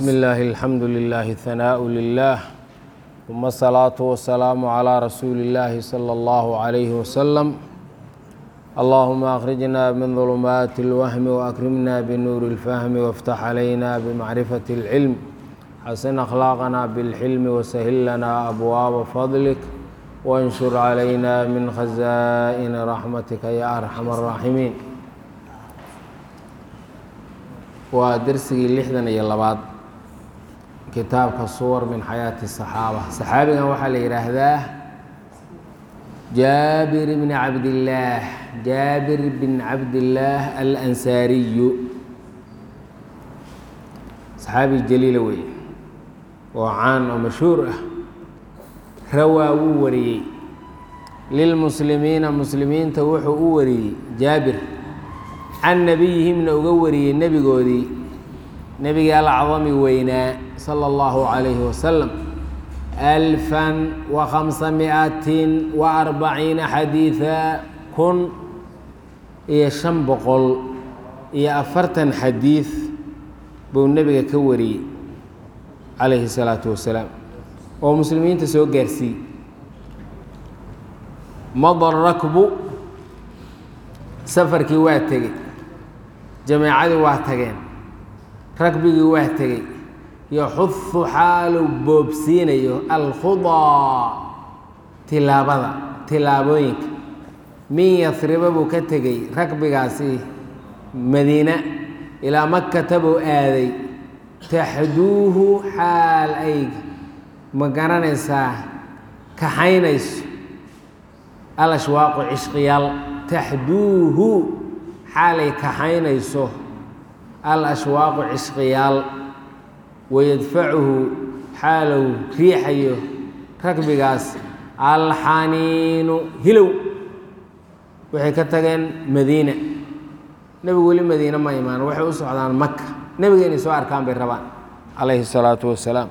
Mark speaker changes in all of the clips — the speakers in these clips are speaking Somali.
Speaker 1: بسم الله الحمد لله الثناء لله ثم الصلاة والسلام على رسول الله صلى الله عليه وسلم اللهم أخرجنا من ظلمات الوهم وأكرمنا بنور الفهم وافتح علينا بمعرفة العلم حسن أخلاقنا بالحلم وسهل لنا أبواب فضلك وانشر علينا من خزائن رحمتك يا أرحم الراحمين waa dersigii lixdan iyo labaad kitaabka suwar min xayaati الصaxaaba saxaabigan waxaa la yidhaahdaa jaabir bn cabdillaah jaabir bin cabdillaah alansaariyu saxaabi jaliila weeye oo caan oo mashhuur ah rawaa wuu wariyey lilmuslimiina muslimiinta wuxuu u wariyey jaabir can nebiyihimna uga wariyey nebigoodii nebigii alcdami weynaa sala allahu calayhi wasalam alfan wa khamsa miatin wa arbaciina xadiida kun iyo shan boqol iyo afartan xadiid buu nebiga ka wariyey calayhi salaatu wasalaam oo muslimiinta soo gaarsiiyey madar rakbu safarkii waa tegey jameecadii waa tageen ragbigii waa tegey yaxudu xaalu boobsiinayo alkhudaa tilaabada tilaabooyinka min yasriba buu ka tegey ragbigaasi madiina ilaa makata buu aaday taxduuhu xaal ay ma garanaysaa kaxaynayso alashwaaqu cishqiyaal taxduuhu xaalay kaxaynayso al ashwaaqu cishqiyaal wayadfacuhu xaalow riixayo ragbigaas alxaniinu hilow waxay ka tageen madiina nebigu weli madiine ma imaan waxay u socdaan maka nebiga inay soo arkaan bay rabaan calayhi الsalaatu wasalaam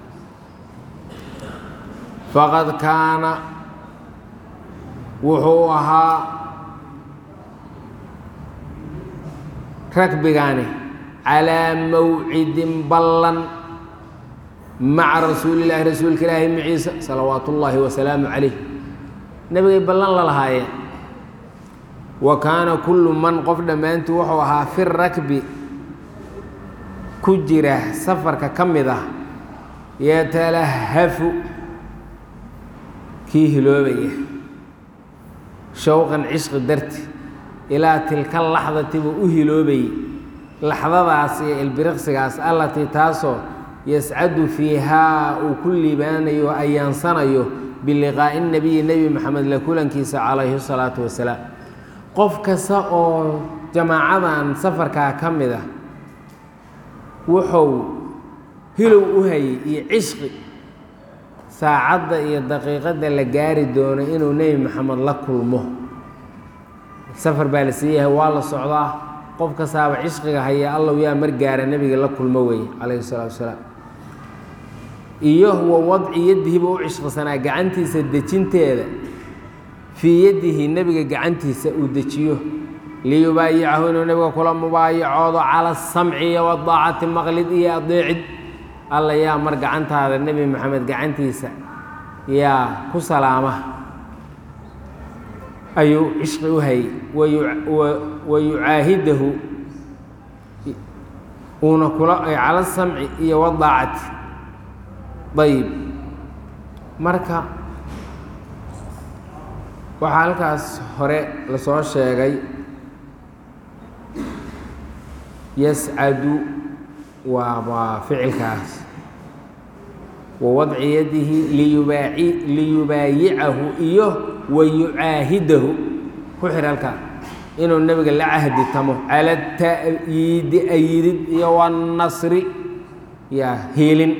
Speaker 1: faqad kaana wuxuu ahaa ragbigaani calaa mawcidin ballan maca rasuuli illaahi rasuulka ilaahi maciisa salawaatu ullaahi wasalaamu calayh nebigay ballan la lahaayeen wa kaana kullu man qof dhammaantii wuxuu ahaa fi rakbi ku jira safarka ka mid ah yatalahafu kii hiloobaya showqan cishqi darti ilaa tilka laxdati buu u hiloobayey laxdadaas iyo ilbiriqsigaas allatii taasoo yascadu fiihaa uu ku liibaanayo o ayaansanayo biliqaa'i nebiyi nebi maxamed la kulankiisa calayhi salaatu wasalaam qof kasta oo jamaacadan safarkaa ka mid ah wuxuu hilow u hayay iyo cishqi saacadda iyo daqiiqadda la gaari doono inuu nebi maxamed la kulmo safar baa la siiyahay waa la socdaa qof kastaaba cishqiga haya allow yaa mar gaara nebiga la kulmo weeye calayhi salaatu wasalaam iyo wa wadci yadihiba u cishqisanaa gacantiisa dejinteeda fii yadihi nebiga gacantiisa uu dejiyo liyubaayicahu inuu nebiga kula mubaayacoodo cala asamci iyo wadaacati maqlid iyo adeecid alla yaa mar gacantaada nebi maxamed gacantiisa yaa ku salaama ayuu cishqi u hayay wa yucaahidahu uuna kula cala samci iyo wadaacati ayib marka waxaa halkaas hore lasoo sheegay yascadu waa waa ficilkaas wa wadci yadihi liyubaaci liyubaayicahu iyo wa yucaahidahu ku xir halkaa inuu nebiga la cahdi tamo cala ta'yiidi ayidid iyo wannasri yaa hiilin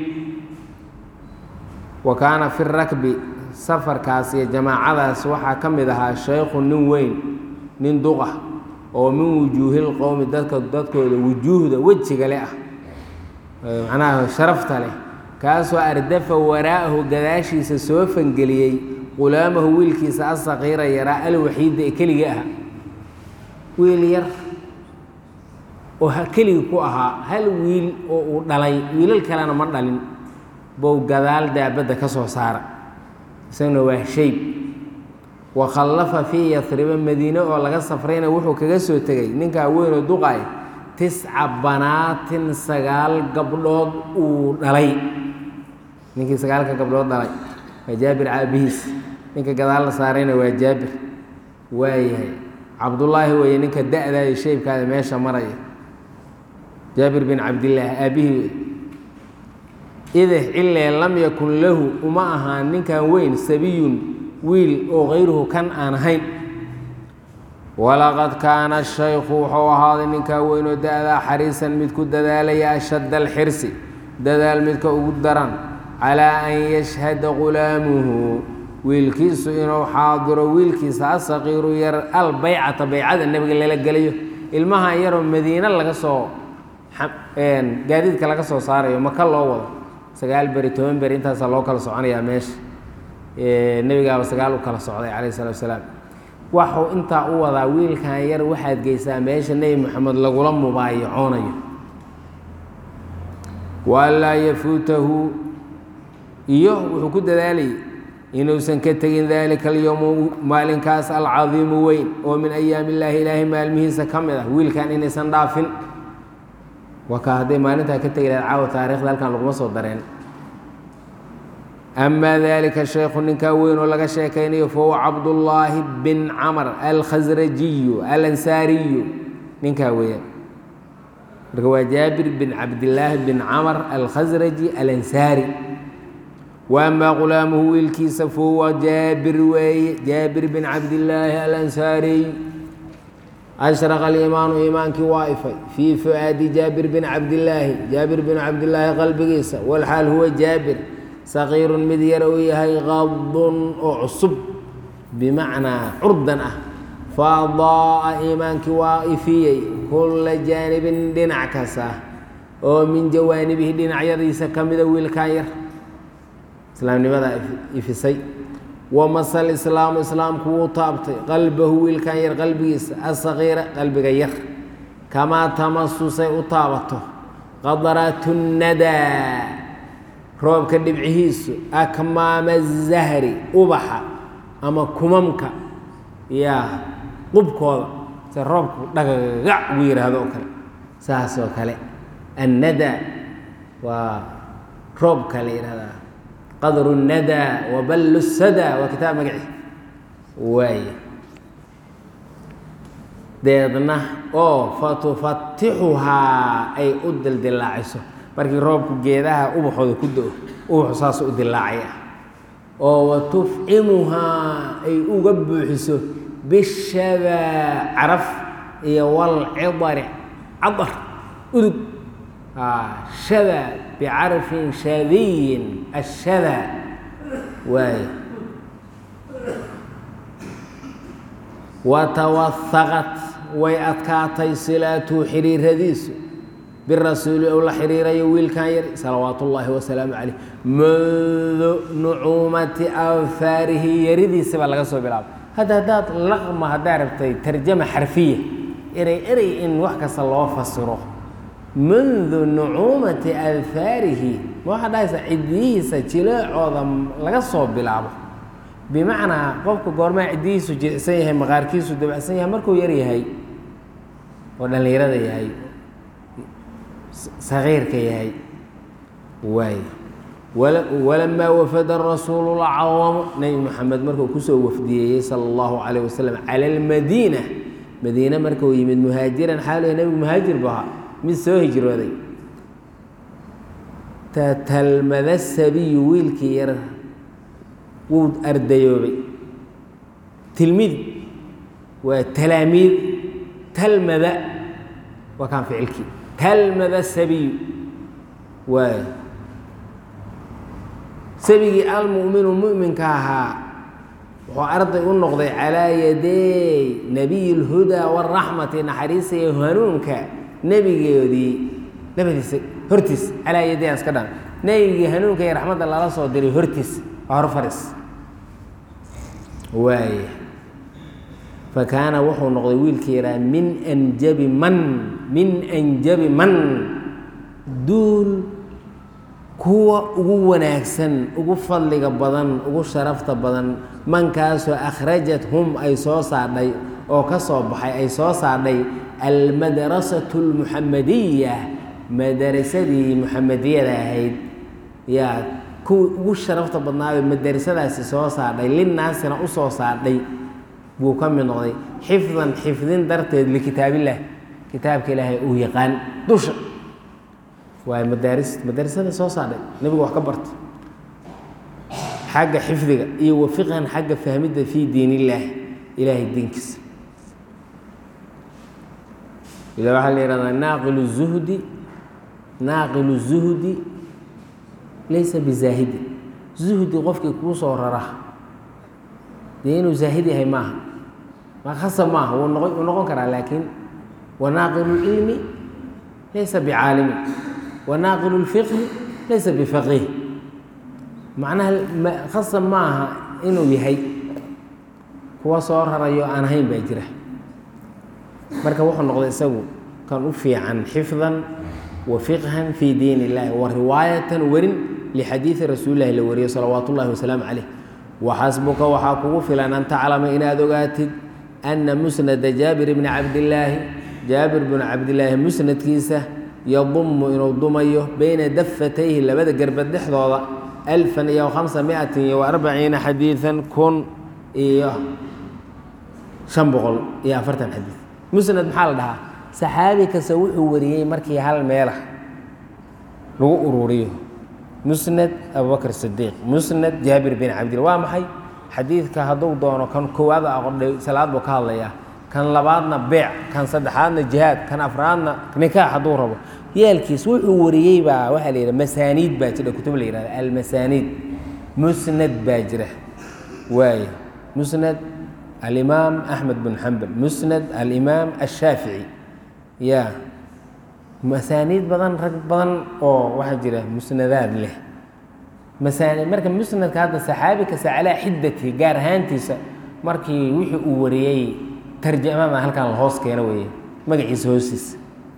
Speaker 1: wa kaana fi rakbi safarkaas iyo jamaacadaas waxaa ka mid ahaa shaykhu nin weyn nin duqa oo min wujuuhil qowmi dadka dadkooda wujuuhda wejiga le ah macnaha sharafta leh kaasoo ardafa waraa'ahu gadaashiisa soo fangeliyey qulaamahu wiilkiisa asaqiira yaraa alwaxiida ee keligii aha wiil yar oo keligii ku ahaa hal wiil oo uu dhalay wiilal kalena ma dhalin bow gadaal daabadda ka soo saara isaguna waa shayb wa khallafa fii yasriba madiine oo laga safrayna wuxuu kaga soo tegay ninkaa weynoo duqaay tisca banaatin sagaal gabdhood uu dhalay ninkii sagaalka gabdhood dhalay waa jaabir caabihiis ninka gadaal la saarayna waa jaabir waayahay cabdullaahi weeye ninka da-da iyo shaybkaada meesha maraya jaabir bin cabdillaah aabihii idih cilee lam yakun lahu uma ahaan ninkan weyn sabiyun wiil oo kayruhu kan aan ahayn walaqad kaana shaykhu wuxuu ahaaday ninkaa weynoo da-daa xariisan mid ku dadaalaya ashadda alxirsi dadaal midka ugu daran calaa an yashhada gulaamuhu wiilkiisu inuu xaadiro wiilkiisa asaqiiru yar albaycata baycada nebiga lala gelayo ilmahan yaroo madiine laga soo gaadiidka laga soo saarayo maka loo wado sagaal beri toban beri intaasaa loo kala soconayaa meesha nebigaaba sagaal u kala socday calayh salatu wasalaam waxuu intaa u wadaa wiilkan yar waxaad geysaa meesha nebi moxamed lagula mubaayacoonayo waanlaa yafuutahu iyo wuxuu ku dadaalayay inuusan ka tegin daalika alyowmu maalinkaas alcadiimu weyn oo min ayaami illaahi ilaahay maalmihiisa ka mid ah wiilkan inaysan dhaafin wakaa hadday maalintaa ka tegi lahayd caawa taarikhda halkan laguma soo dareen amaa dalika shaykhu ninkaa weyn oo laga sheekaynayo fahuwa cabdullaahi bin camar alkhasrajiyu alansaariyu ninkaa weeyaan marka waa jaabir bin cabdillaahi bin camar alkhasraji alansaari wa amaa gulaamuhu wiilkiisa fahuwa jaabir weeye jaabir bin cabdillaahi alansaariy ashraqa aliimaanu iimaankii waa ifay fii fu'aadi jaabir bin cabdillaahi jaabir bin cabdillaahi qalbigiisa walxaal huwa jaabir saqiirun mid yar uu yahay qadun oo cusub bimacnaa curdan ah faadaa'a iimaankii waa ifiyey kulla jaanibin dhinac kasta oo min jawaanibihi dhinacyadiisa ka mida wiilkan yar islaamnimadaa ifisay wamasal islaamu islaamku wuu taabtay qalbahu wiilkan yar qalbigiisa asaqiira qalbiga yar kamaa tamasusay u taabato qadaratu nadaa roobka dhibcihiisu akmaama zahri ubaxa ama kumamka yaa qubkooda se roobku dhagagac ugu yidhaahdo oo kale saas oo kale annada waa roobka la yidhahdaa qadru nada waballu sada waa kitaab magaci waaya deedna oo fatufatixuhaa ay u dildilaaciso markii roobku geedaha ubaxooda ku do-o ubaxu saas u dilaacaya oo wa tufcimuhaa ay uga buuxiso bishadaa caraf iyo walcidari cadar udug shada bicarfin shadiyin ashada waay watawahaqat way adkaatay silaatu xiriiradiisu birasuuli ou la xiriirayo wiilkan yar salawaat ullaahi wasalaamu caleyh mundu nucuumati afaarihi yaridiisa baa laga soo bilaabay hadda haddaad laqma haddaa rabtay tarjama xarfiya erey erey in wax kasta loo fasiro mundu nucuumati alfaarihi ma waxaa dhahaysaa cidiyihiisa jileecooda laga soo bilaabo bimacnaa qofka goormaa cidiyihiisu jilicsan yahay maqaarkiisu dabacsan yahay markuu yar yahay oo dhallinyarada yahay sagiirka yahay waay walamaa wafada rasuulu lcawamu nebi moxamed markuu kusoo wafdiyeeyey sala allahu calayh wasalam cala almadiina madiine markuu yimid muhaajiran xaaluha nebigu muhaajir bu ahaa mid soo hijrooday tatalmada sabiyu wiilkii yar wuu ardayoobay tilmid waa talaamiid talmada waa kaan ficilkii talmada sabiyu waay sabigii almu'minu mu'minka ahaa wuxuu arday u noqday calaa yaday nabiy اlhudaa wاraxmati naxariista iyo hanuunka nebigoodii nabadiisa hortiis calaa yaday aan iska dhan nebigii hanuunka iyo raxmadda lala soo diray hortiis waa hor faris waay fakaana wuxuu noqday wiilkii yahaa min anjabi man min anjabi man duul kuwa ugu wanaagsan ugu fadliga badan ugu sharafta badan mankaasoo akhrajat hum ay soo saadhay oo ka soo baxay ay soo saadhay almadrasatu almuxamadiya madarasadii muxamadiyada ahayd yaa kuwii ugu sharafta badnaabay madarasadaasi soo saadhay linnaasina u soo saadhay buu ka mid noqday xifdan xifdin darteed likitaabillah kitaabka ilaahay uu yaqaan dusha waa madaaris madarasada soo saadhay nebigu wax ka barta xagga xifdiga iyo wafiqhan xagga fahmidda fii diin illaah ilaahay diinkiisa ila waxaa la yihahdaa naaqilu zuhdi naaqilu zuhdi laysa bizaahidi zuhdi qofkii kuu soo rara dee inuu zaahid yahay maaha ma khasab maaha wuu noqon wuu noqon karaa laakiin wanaaqilu lcilmi laysa bicaalimi wanaaqilu lfiqhi laysa bifaqiih macnaha khasab ma aha inuu yahay kuwa soo rarayo aan ahayn baa jira marka wuxuu noqday isagu kan u fiican xifdan wa fiqhan fii diin illahi wa riwaayatan werin lixadiidi rasuulilahi la wariyo salawaatu ullahi wasalaamu caleyh waxasbuka waxaa kugu filan an taclama inaad ogaatid ana musnada jaabir bni cabdillaahi jaabir bnu cabdillaahi musnadkiisa yadumu inuu dumayo beyna dafatayhi labada gerbad dhexdooda alfan iyo khamsa miatin iyo arbaciina xadiidan kun iyo shan boqol iyo afartan xadiid musnad maxaa la dhahaa saxaabi kasta wuxuu wariyey markii hal meelah lagu ururiyo musnad abubakr sidiiq musnad jaabir bin cabdilla waa maxay xadiidka hadduu doono kan koowaad aqodhay salaad buu ka hadlayaa kan labaadna beec kan saddexaadna jihaad kan afraadna nikaax hadduu rabo yeelkiis wuxuu wariyey baa waxaa la yidhaha masaaniid baa jira kutub la yihahda almasaaniid musnad baa jira waaye musnad alimaam axmed bin xambal musnad alimaam ashaafici ya masaaniid badan rag badan oo waxaa jira musnadaad leh masaani marka musnadka hadda saxaabi kasta calaa xiddatihi gaar ahaantiisa markii wixii uu wariyey tarjamada halkan la hoos keeno weeye magaciisa hoostiisa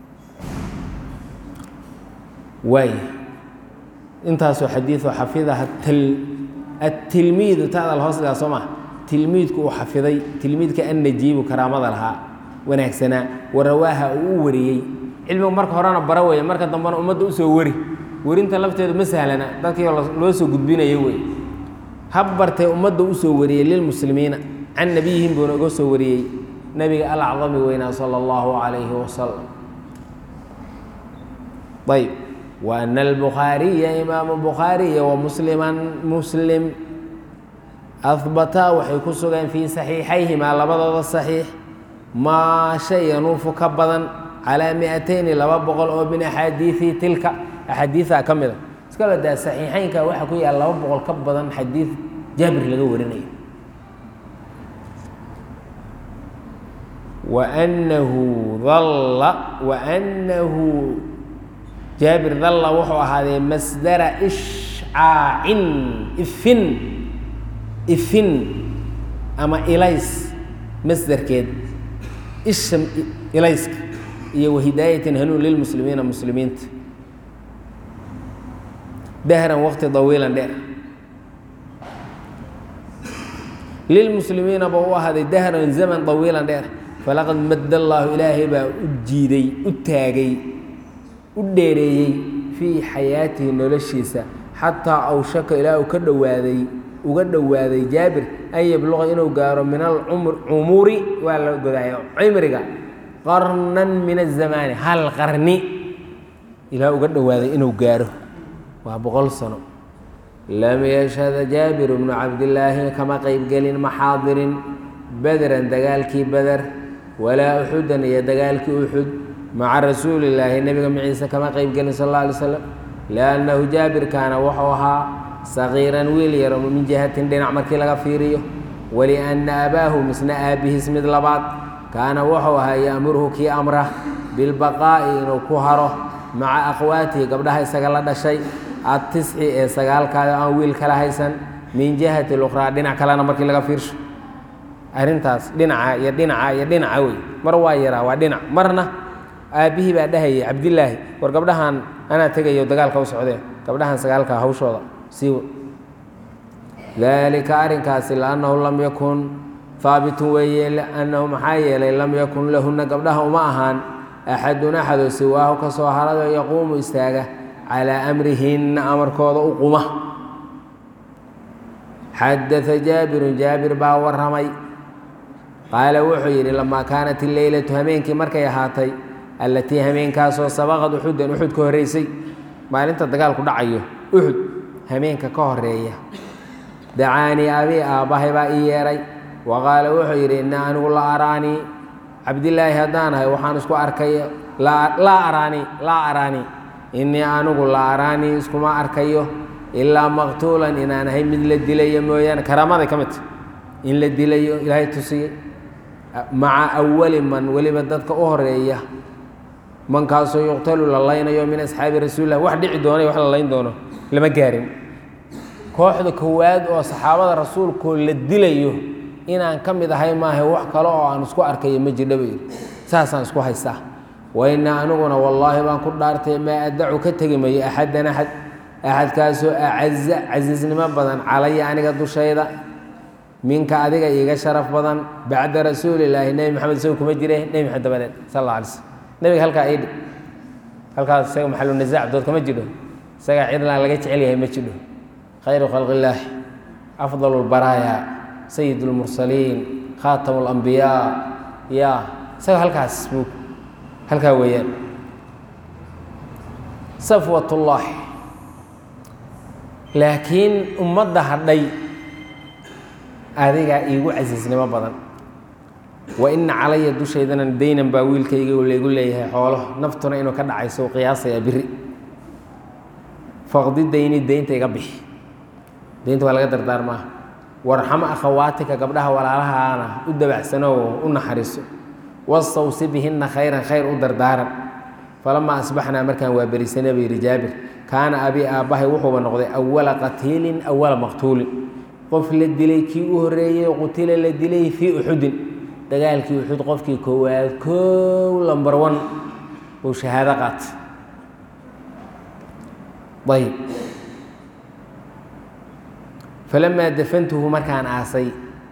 Speaker 1: waay intaasoo xadiioo xafidaha atilmiidu taada la hoos dhigaa soo maa tilmiidku uu xafiday tilmiidka annajiibu karaamada lahaa wanaagsanaa warawaaha uu u wariyey cilmigu marka horena bara weeye marka dambena ummadda usoo wari werinta lafteedu ma sahlana dadkii loo soo gudbinayo wey hab bartee ummadda usoo wariyey lilmuslimiina can nabiyihim buuna uga soo wariyey nebiga alacdami weynaa sala allahu calayhi wasalam ayb wa ana albukhaariya imaamu bukhaariya wa musliman muslim ahbataa waxay ku sugeen fii saxiixayhimaa labadooda saxiix maa shay yanuufu ka badan calaa miatayni laba boqol oo min axaadiii tilka axaadiiaa ka mida iska badaa saxiixeynka waxaa ku yaala laba boqol ka badan xadiid jaabir laga warinayo wanahu dalla waanahu jaabir dalla wuxuu ahaadee masdara ishcaacin ifin ifin ama ilays masdarkeed isha ilayska iyo wahidaayatin hanuun lilmuslimiina muslimiinta dahran waqti dawiilan dheer lilmuslimiina ba u ahaaday dahran zaman dawiilan dheer falaqad madda allaahu ilaahay baa u jiiday u taagay u dheereeyey fii xayaatihi noloshiisa xataa awshaka ilaa uu ka dhowaaday uga dhowaaday jaabir an yabluqa inuu gaaro min alcumuri waa la godaayo cimriga qarnan min azamaani hal qarni ilaa uga dhowaaday inuu gaaro waa boqol sano lam yashhada jaabiru bnu cabdillaahi kama qeybgelin maxaadirin bederan dagaalkii beder walaa uxudan iyo dagaalkii uxud maca rasuulillaahi nebiga maciise kama qeybgelin sal alla alay slam liannahu jaabir kaana wuxuu ahaa sagiiran wiil yaro min jihatin dhinac markii laga fiiriyo walianna abaahu misna aabbihiis mid labaad kaana wuxuu ahaa ya'muruhu kii amra bilbaqaa'i inuu ku haro maca akhwaatihi gabdhaha isaga la dhashay adtisci ee sagaalkaada aan wiil kala haysan min jihati lukhraa dhinac kalena markii laga fiirsho arrintaas dhinaca iyo dhinaca iyo dhinaca wey mar waa yaraa waa dhinac marna aabbihii baa dhahayay cabdilaahi war gabdhahan anaa tegayo dagaalka u socdee gabdhahan sagaalka hawshooda siiwa daalika arrinkaasi liannahu lam yakun haabitun weeye liannahu maxaa yeelay lam yakun lahunna gabdhaha uma ahaan axadun axadoo siwaahu ka soo harado yaquumu istaaga calaa amrihinna amarkooda u quma xadaa jaabirun jaabir baa warramay qaala wuxuu yidhi lamaa kaanat ileylatu hameenkii markay ahaatay allatii hameenkaasoo sabaqad uxudan uxud ka horreysay maalinta dagaalku dhacayo uxud hameenka ka horeeya dacaanii abii aabbahay baa ii yeedhay wa qaala wuxuu yidhi innaa anigu la araanii cabdilaahi haddaan ahay waxaan isku arkay laa araanii laa araanii innii anigu la araanii iskuma arkayo ilaa maqtuulan inaan ahay mid la dilayo mooyaane karaamaday ka midta in la dilayo ilaahay tusiyey maca awali man weliba dadka u horeeya mankaasoo yuqtalu la laynayo min asxaabi rasuulilah wax dhici doonay wax la layn doono lama gaarin kooxda kowaad oo saxaabada rasuulkoo la dilayo inaan ka mid ahay maaha wax kale oo aan isku arkayo ma jirdha buu yidhi saasaan isku haystaa waina aniguna wallaahi baan ku dhaartay maa addacu ka tegi mayo axadan axad axadkaasoo acaza casiisnimo badan calaya aniga dushayda minka adiga iiga sharaf badan bacda rasuulilaahi nebi maxamed isago kuma jire nebi maxamed dabadeed sal alla alay slm nebiga halkaa idhi halkaas isaga maxalu nisaac dood kama jidho isagaa cidlaan laga jecel yahay ma jidho khayru khalqi illaahi afdal lbaraaya sayid اlmursaliin khaatamu اlambiyaa ya isaga halkaas buu halkaa weeyaan safwat ullaahi laakiin ummadda hadhay adigaa iigu casiisnimo badan wa ina calaya dushaydana daynan baa wiilkayga laygu leeyahay xoolo naftuna inuu ka dhacayso qiyaasayaa biri faqdi dayni daynta iga bixi daynta waa laga dardaarmaa warxamo akhawaatika gabdhaha walaalahaana u dabacsanoo u naxariiso wastawsi bihinna khayran khayr u dardaaran falamaa asbaxnaa markaan waa berisanay buu yidhi jaabir kaana abii aabbahay wuxuuba noqday awala qatiilin awala maqtuulin qof la dilay kii u horreeyey qutila la dilay fii uxudin dagaalkii uxud qofkii koowaad koow lambar wan uu shahaado qaatay ayb falamaa dafantuhu markaan aasay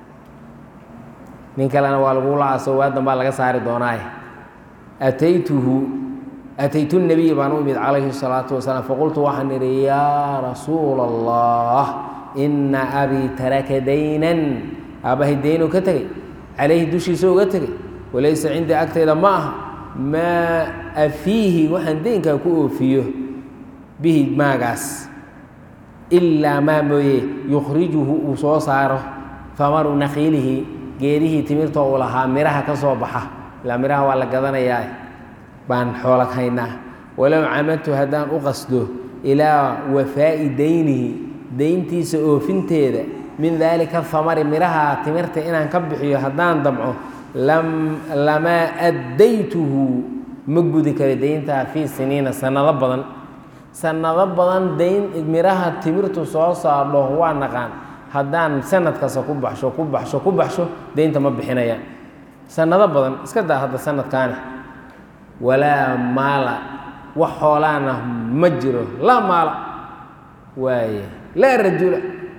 Speaker 1: nin kalena waa lagula aaso waadan baa laga saari doonaaye ataytuhu ataytu nabiy baan u imid calayhi الsalaatu wasalaam faqultu waxaan idhi yaa rasuula allah ina abii taraka daynan aabbahay daynuu ka tegey calayhi dushiisa uga tegey walaysa cindii agtayda ma aha maa afiihi waxaan daynkaa ku oofiyo bihi maagaas ilaa maa mooye yukhrijuhu uu soo saaro famaru nakiilihi geedihii timirta uu lahaa miraha ka soo baxa ilaa miraha waa la gadanayaa baan xoolag haynaa walow camadtu haddaan u qasdo ilaa wafaa'i daynihi dayntiisa oofinteeda min daalika famari miraha timirta inaan ka bixiyo haddaan damco lamaa addaytuhu ma gudi karo dayntaa fii siniina sannado badan sannado badan dayn miraha timirtu soo saardho waa naqaan haddaan sanad kasta ku baxsho ku baxsho ku baxsho daynta ma bixinayaan sannado badan iska daa hadda sanadkaani walaa maala wax xoolaana ma jiro laa maala waaye laa rajula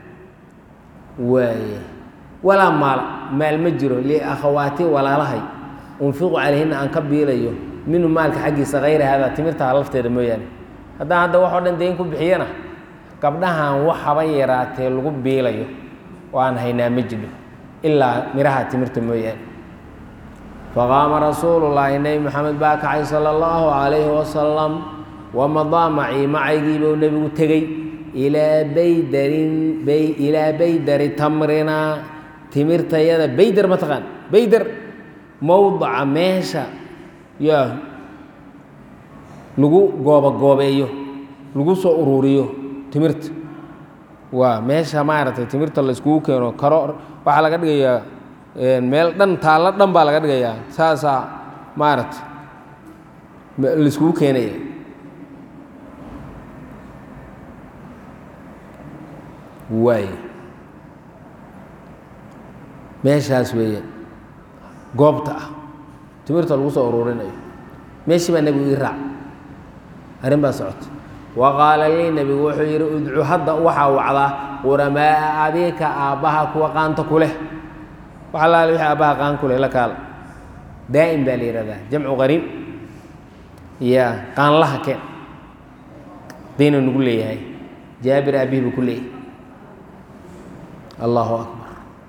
Speaker 1: waaye walaa maala maal ma jiro liakhawaati walaalahay unfiqu calayhina aan ka biilayo minhu maalka xaggiisa hayra haadaa timirtaa lafteeda mooyaane haddaan hadda waxoo dhan dayn ku bixiyana gabdhahan wax haba yaraatee lagu biilayo oo aan haynaa ma jidho ilaa miraha timirta mooyaane faqaama rasuulullaahi nebi maxamed baa kacay sala allahu calayhi wasalam wamadaa macii macaygiibuu nebigu tegey ilaa baydarin ilaa baydari tamrina timirtayada baydar ma taqaan baydar mowdaca meesha yaa lagu goobagoobeeyo lagu soo uruuriyo timirta waa meesha maaragtay timirta la iskugu keeno karo waxaa laga dhigayaa meel dhan taallo dhan baa laga dhigayaa saasaa maaragtay la iskugu keenaya waay meeshaas weeye goobta ah timirta lagu soo uruurinayo meeshii baa nebigu ii raac arrin baa socota wa qaala lii nebigu wuxuu yidhi udcu hadda waxaa wacdaa quramaa abika aabbaha kuwa qaanta ku leh wax allaale wixii aabbaha qaan ku leh la kaala daa'im baa la yihahdaa jamcu qariib ya qaanlaha keen dayna nagu leeyahay jaabir aabihi buu ku leeyahay allahu akbar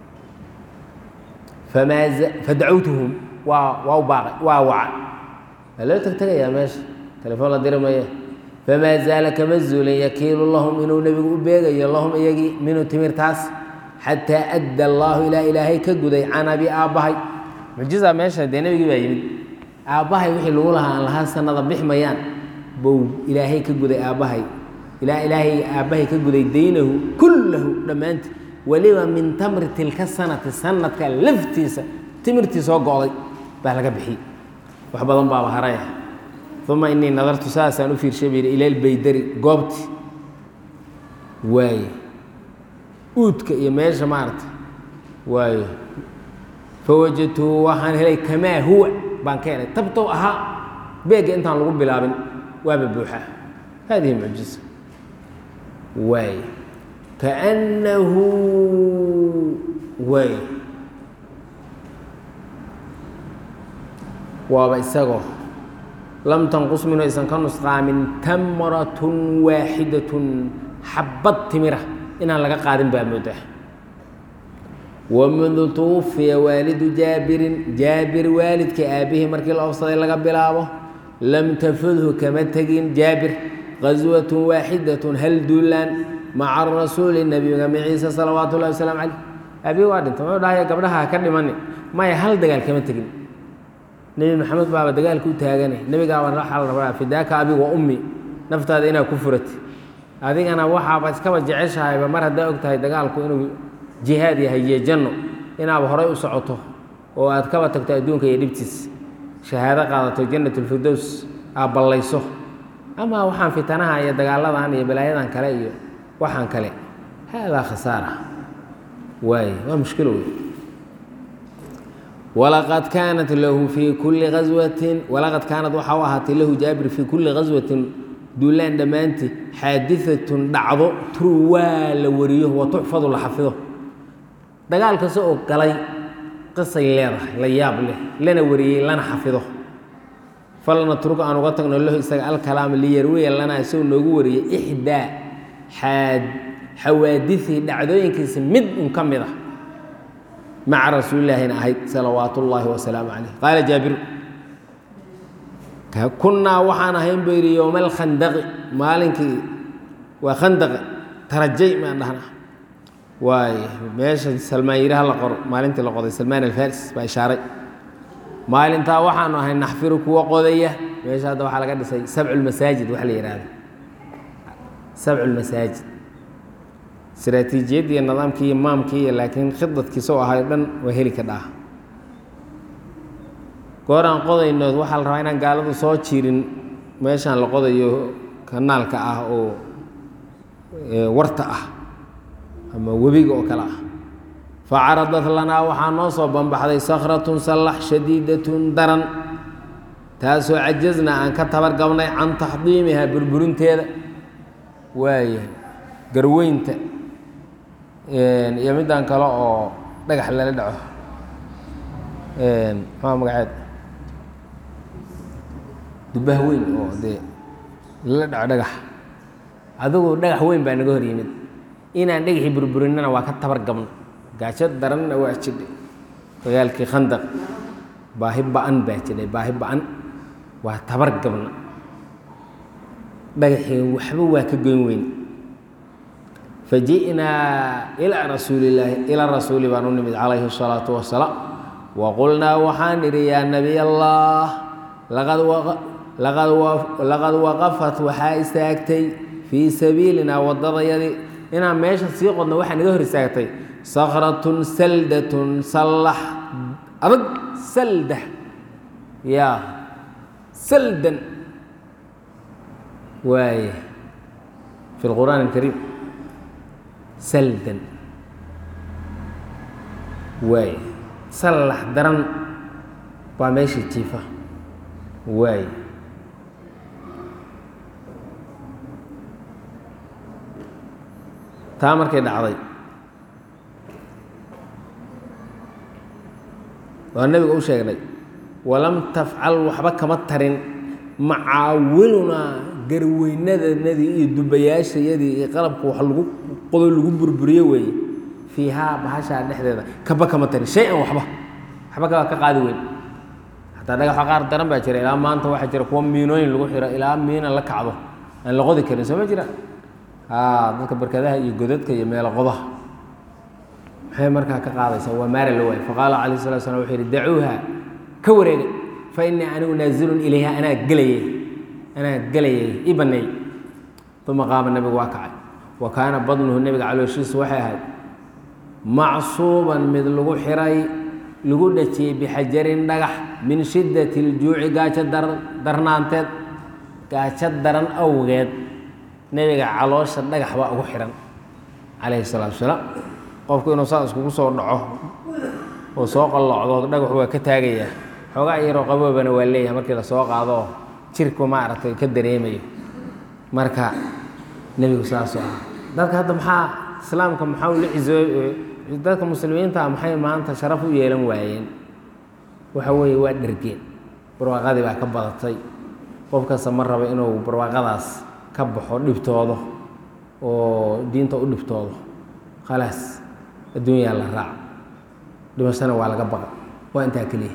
Speaker 1: famaa fadacawtuhum waa waa u baaqay waa waca waa loo teg tegayaa meesha telefoon la diri maya famaa zaala kama zuulin yakiilu lahum inuu nebigu u beegayo lahum iyagii minhu timirtaas xataa adda allaahu ilaa ilaahay ka guday can abi aabbahay mucjiza meesha dee nebigii baa yimid aabbahay wixii lagu lahaa aan lahaa sanada bix mayaan bow ilaahay ka guday aabbahay ilaa ilaahay aabbahay ka guday daynahu kullahu dhammaanti weliba min tamri tilka sanati sanadka laftiisa timirtii soo go'day baa laga bixiyey wax badan baaba haraya uma inii nadartu saasaan u fiirshay bu yidhi ila lbaydari goobti waaye uudka iyo meesha maarata waayo fawajadtuhu waxaan helay kamaa huwa baan ka helay tabtow ahaa beegga intaan lagu bilaabin waaba buuxaa hadihi mucjiza waay kaannahu waay waaba isagoo lam tanqus minhu aysan ka nusqaamin tamratun waaxidatun xabad timira inaan laga qaadin baa moodaa wamundu tuwufiya waalidu jaabirin jaabir waalidka aabihii markii la ofsaday laga bilaabo lam tafudhu kama tegin jaabir qaswatun waaxidatun hal duulaan maca rasuuli nabiga maciise salawaatu ullahi wasalaamu caleyh aabihi waa dhintay muxuu dhahaya gabdhaha ka dhimani maya hal dagaal kama tegin nebi maxamed baaba dagaalka u taagane nebigaaba waxaa la rabaa fidaaka abi wa ummi naftaada inaad ku furati adigana waxaaba iskaba jeceshahayba mar haddaa og tahay dagaalku inuu jihaad yahay iyo janno inaaba horay u socoto oo aad kaba tagto adduunka iyo dhibtiis shahaado qaadato jannatulfirdows aad ballayso ama waxaan fitanaha iyo dagaaladan iyo balaayadan kale iyo waxaan kale haadaa khasaara waay waa mushkilo wey walaqad kaanat lahu fii kulli aswatin walaqad kaanad waxaa u ahaatay lahu jaabir fii kulli ghaswatin duulaan dhammaantii xaadiatun dhacdo turwaa la wariyo wa tuxfadu la xafido dagaal kasta oo galay qisay leedahay la yaab leh lana wariyey lana xafido falna turug aan uga tagno lahu isaga alkalaam liyarwiya lana isagoo noogu wariyey ixdaa xaad xawaadiثii dhacdooyinkiisa mid un ka mid ah maca rasuulilaahina ahayd salawaat ullaahi wasalaamu calayh qaala jaabiru kunnaa waxaan ahayn buu yidhi yowma alkhandaqi maalinkii waa khandaqi tarajay maan dhahnaa waay meesha salmaan yiraha la qoro maalintii la qoday salmaan alfaris baa ishaaray maalintaa waxaanu ahay naxfiru kuwa qodaya meesha hadda waxaa laga dhisay sabcu lmasaajid waxa la yihahda sabcu lmasaajid istaraatiijiyadii iyo nidaamkii iyo maamkii iyo laakiin khidadkiisa oo ahay o dhan waa heli ka dhaah gooraan qodaynood waxaa la rabaa inaan gaaladu soo jirin meeshaan la qodayo kanaalka ah oo warta ah ama webiga oo kale ah facaradat lanaa waxaa noo soo banbaxday sakhratun sallax shadiidatun daran taasoo cajasna aan ka tabargabnay can taxdiimihaa burburinteeda waaya garweynta iyo middan kale oo dhagax lala dhaco maxaa magaceed dubah weyn oo dee lala dhaco dhagax adigu dhagax weyn baa naga hor yimid inaan dhagaxii burburinana waa ka tabar gabna gaajo daranna waa jidhay dagaalkii khandaq baahi ba-an baa jidhay baahi ba-an waa tabar gabna dhagaxii waxba waa ka goyn weyn faji'naa ilaa rasuulillaahi ilaa rasuuli baan u nimid calayhi الsalaatu wasalaam waqulnaa waxaan idhi yaa nabiy allah laqad waqafat waxaa istaagtay fii sabiilinaa waddadayadii inaan meesha sii qodno waxaa naga hor istaagtay sakratun saldatun sallax adag salda ya saldan waaya fi lqur'aan alkariim saldan waaya sallax daran baa meesha jiifa waay taa markay dhacday waa nebiga u sheegnay walam tafcal waxba kama tarin macaawilunaa garweynadanadii iyo dubayaashayadii iyo qalabka wax lagu qodo lagu burburiyo weeye fiihaa bahashaa dhexdeeda kaba kama tarin shay-an waxba waxba kaba ka qaadi weyn xataa dhagaxa qaar daran baa jira ilaa maanta waxaa jira kuwa miinooyin lagu xiro ilaa miina la kacdo aan la qodi karin soo ma jiraan dadka barkadaha iyo godadka iyo meelo qodaha maxay markaa ka qaadaysaa waa maara la waay faqaala calayh salatu slam wuxuu yidhi dacuuha ka wareega fa innii anigu naazilun ilayha anaa gelayay anaa gelayay i baneey uma qaama nebigu waa kacay wa kaana badnuhu nebiga calooshiisu waxay ahayd macsuuban mid lagu xiray lagu dhajiyey bixajarin dhagax min shiddati iljuuci gaajo darnaanteed gaajo daran awgeed nebiga caloosha dhagax baa ugu xihan calayhi salaatu wasalaam qofku inuu saa iskugu soo dhaco oo soo qallocdo dhagaxu waa ka taagayaa xoogaa yaroo qaboobana waa leeyahay markii lasoo qaado jirku maaragtay ka dareemayo marka nebigu saasoo ah dadka hadda maxaa islaamka maxaa ula cizooy dadka muslimiinta maxay maanta sharaf u yeelan waayeen waxa weeye waa dhergeen barwaaqadii baa ka badatay qof kasta ma rabo inuu barwaaqadaas ka baxo dhibtoodo oo diinta u dhibtoodo khalaas adduunyaa la raac dhimashana waa laga baqa waa intaa keliya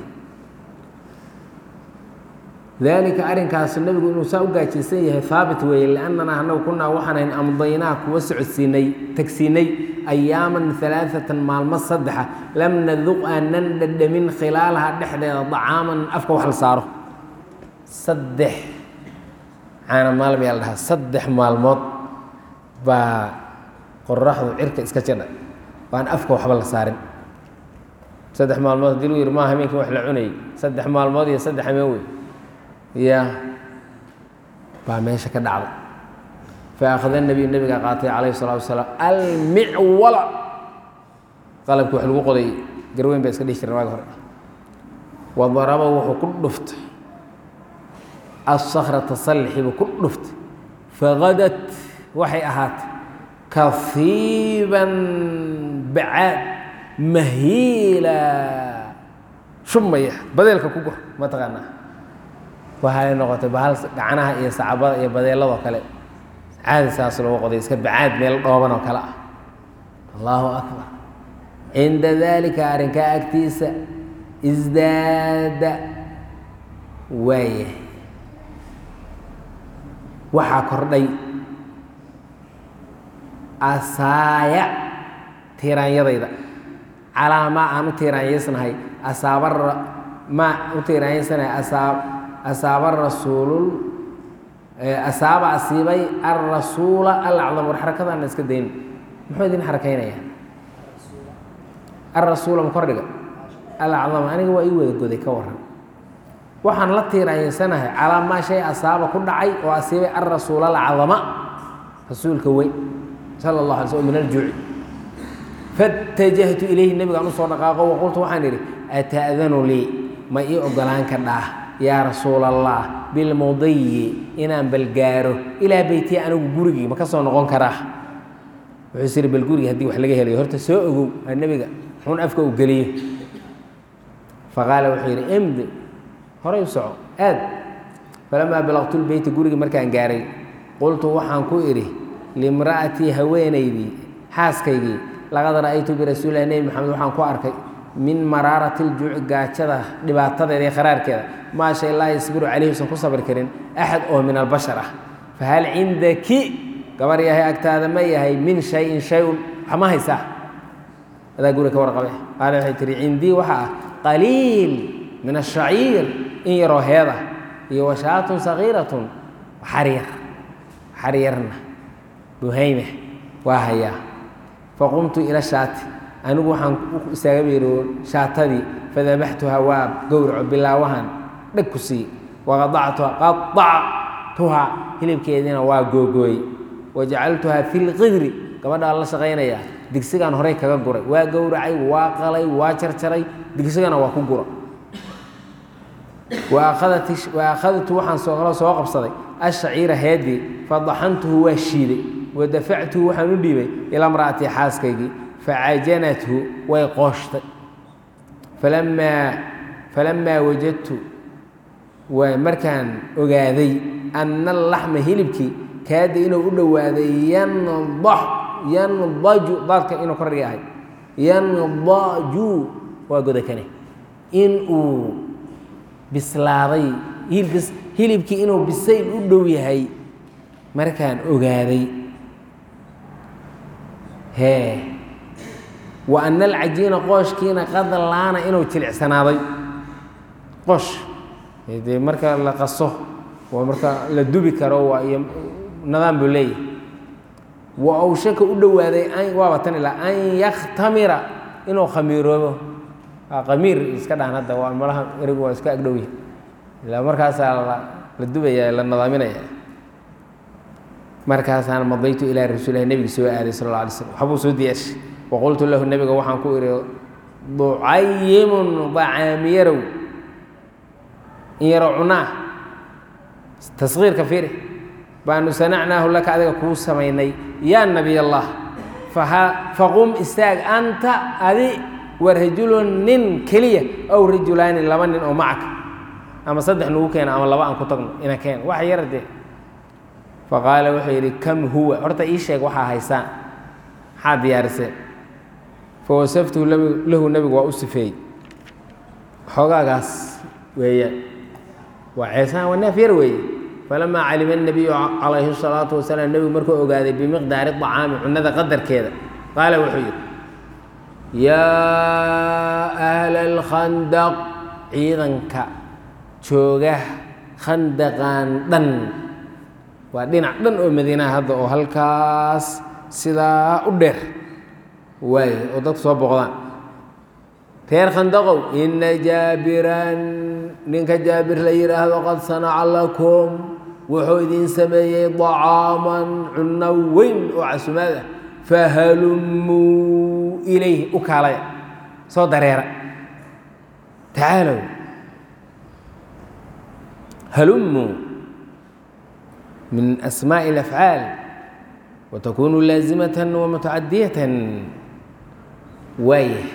Speaker 1: dalika arrinkaasu nebigu inuu saa u gaajaysan yahay haabit weeye liannanaa annagu kunaa waxaanayn amdaynaa kuwa socodsiinay tagsiinay ayaaman alaaatan maalmo saddexa lam naduq aanan dhadhamin khilaalaha dhexdeeda dacaaman afka wax la saaro saddex caana maalm yaa la dhahaa saddex maalmood baa qoraxdu cirka iska jadha waan afka waxba la saarin saddex maalmood hadii lagu yidhi maa hameenkii wax la cunayay saddex maalmood iyo saddex hameen wey ya baa meesha ka dhacday faakhada nebiy nebiga qaatay calayhi salaatu wasalaam almicwala qalabkii wax lagu qoday garweyn baa iska dhihi jireen waagi hore wa daraba wuxuu ku dhuftay assakrata sallixiibuu ku dhuftay fagadat waxay ahaatay kafiiban bacaad mahiila shumaya badeelka ku gur mataqaanaa waxay noqotay bahal gacanaha iyo sacabada iyo badeeladoo kale caadi saas loogu qoday iska bacaad meel dhooban oo kale ah allahu akbar cinda dalika arrinkaa agtiisa isdaada waaya waxaa kordhay asaaya tiiraanyadayda calaa maa aan u tiiraanyaysnahay asaaba maa u tiiraanyaysanahay asaab asaaba rasuulul asaaba asiibay alrasuula alacdam war xarakadaana iska dayn muxuu idin xarakaynayaa alrasuula ma kordhiga alacdam aniga waa ii wada goday ka waran waxaan la tiiraanyaysanahay calaa maa shay asaaba ku dhacay oo asiibay alrasuula alacdama rasuulka weyn sala allah alay slm min aljuuci faاtajahtu ilayhi nebigaan usoo dhaqaaqo waqultu waxaan idhi ata'danu lii ma ii ogolaan ka dhaah yaa rasuul allah bilmudiyi inaan balgaaro ilaa beytiya anigu gurigii ma ka soo noqon karaa wuxuu is ihi bal gurigi haddii wax laga helayo horta soo ogow aa nebiga xun afka u geliyo faqaala wuxuu yidhi imdi horay u soco aad falamaa balaqtu lbeyti gurigii markaan gaaray qultu waxaan ku idhi limra'atii haweenaydii xaaskaygii laqad ra'aytu birasuulilah nebi maxamed waxaan ku arkay min maraarati ljuuci gaajada dhibaatadeeda iyo kharaarkeeda maa shay laa yasbiru calayhi usan ku sabri karin axad oo min albashar ah fahal cindaki gabar yahay agtaada ma yahay min shayin shay-un wax ma haysaa adaa guri ka warqabe qaale waxay tihi cindii waxa ah qaliil min ashaciir in yaroo heeda iyo washaatun sagiiratun xaryar xaryarna buhayme waa hayaa faqumtu ila shaati anigu waxaan u istaaga biiro shaatadii fadabaxtuhaa waa gowraco bilaawahan dheg ku sii waqadactuha qadactuhaa hilibkeediina waa googooyey wajacaltuhaa fi lqidri gabadhaa la shaqaynayaa digsigaan horey kaga guray waa gowracay waa qalay waa jarjaray digsigana waa ku gura wa akhadtu waxaan soo soo qabsaday ashaciira heedii fadaxantuhu waa shiiday wadafactuhu waxaan u dhiibay ilaa mra'atii xaaskaygii facajanathu way qooshtay falamaa falamaa wajadtu waa markaan ogaaday anna alaxma hilibkii kaada inuu u dhowaaday yandax yandaju daadka inuu kordhiga ahay yandaju waa godakane in uu bislaaday hilibkis hilibkii inuu bisayl u dhow yahay markaan ogaaday hee wa ana alcajiina qooshkiina qad laana inuu jilicsanaaday qoosh dee marka la qaso waa marka la dubi karo waa iyo nidaam buu leeyahay wa awshaka u dhowaaday an waaba tan ilaa an yakhtamira inuu khamiiroobo khamiir iska dhahan hadda waa malaha erigu waa iska agdhow yahay ilaa markaasaa la dubaya la nadaaminaya markaasaan madaytu ilaa rasuulilah nebiga soo aaday sal alla alay slam waxbuu soo diyaashay waqultu lahu nebiga waxaan ku idhi ducayimun dacaamiyarow in yarow cunaa taskiirka fiiri baanu sanacnaahu laka adiga kuu samaynay yaa nabiy allah faqum istaag anta adi wa rajulun nin keliya ow rajulaani laba nin oo macaka ama saddex nagu keena ama laba aan ku tagno ina keen wax yar dee faqaala wuxuu yidhi kam huwa horta ii sheeg waxaa haysaan maxaa diyaariseen fawasaftuhu lahu nebigu waa u sifeeyey xoogaagaas weeyaan waa ceesaan waa neef yar weeye falamaa calima الnabiyu calayhi الsalaatu wasalaam nebigu markuu ogaaday bimiqdaari طacaami cunada qadarkeeda qaala wuxuu yidhi yaa ahla اlkhandaq ciidanka jooga khandaqan dhan waa dhinac dhan oo madiinaha hadda oo halkaas sidaa u dheer waay oo dadku soo boqdaan reer khandaqow ina jaabiran ninka jaabir la yidhaahdo qad sanaca lakum wuxuu idin sameeyey dacaaman cunno weyn oo casumaad ah fahalumuu ilayh u kaalaya soo dareera tacaalow halumuu min asmaaءi اlafcaal watakunu laazimatan wamutacadiyatan waaya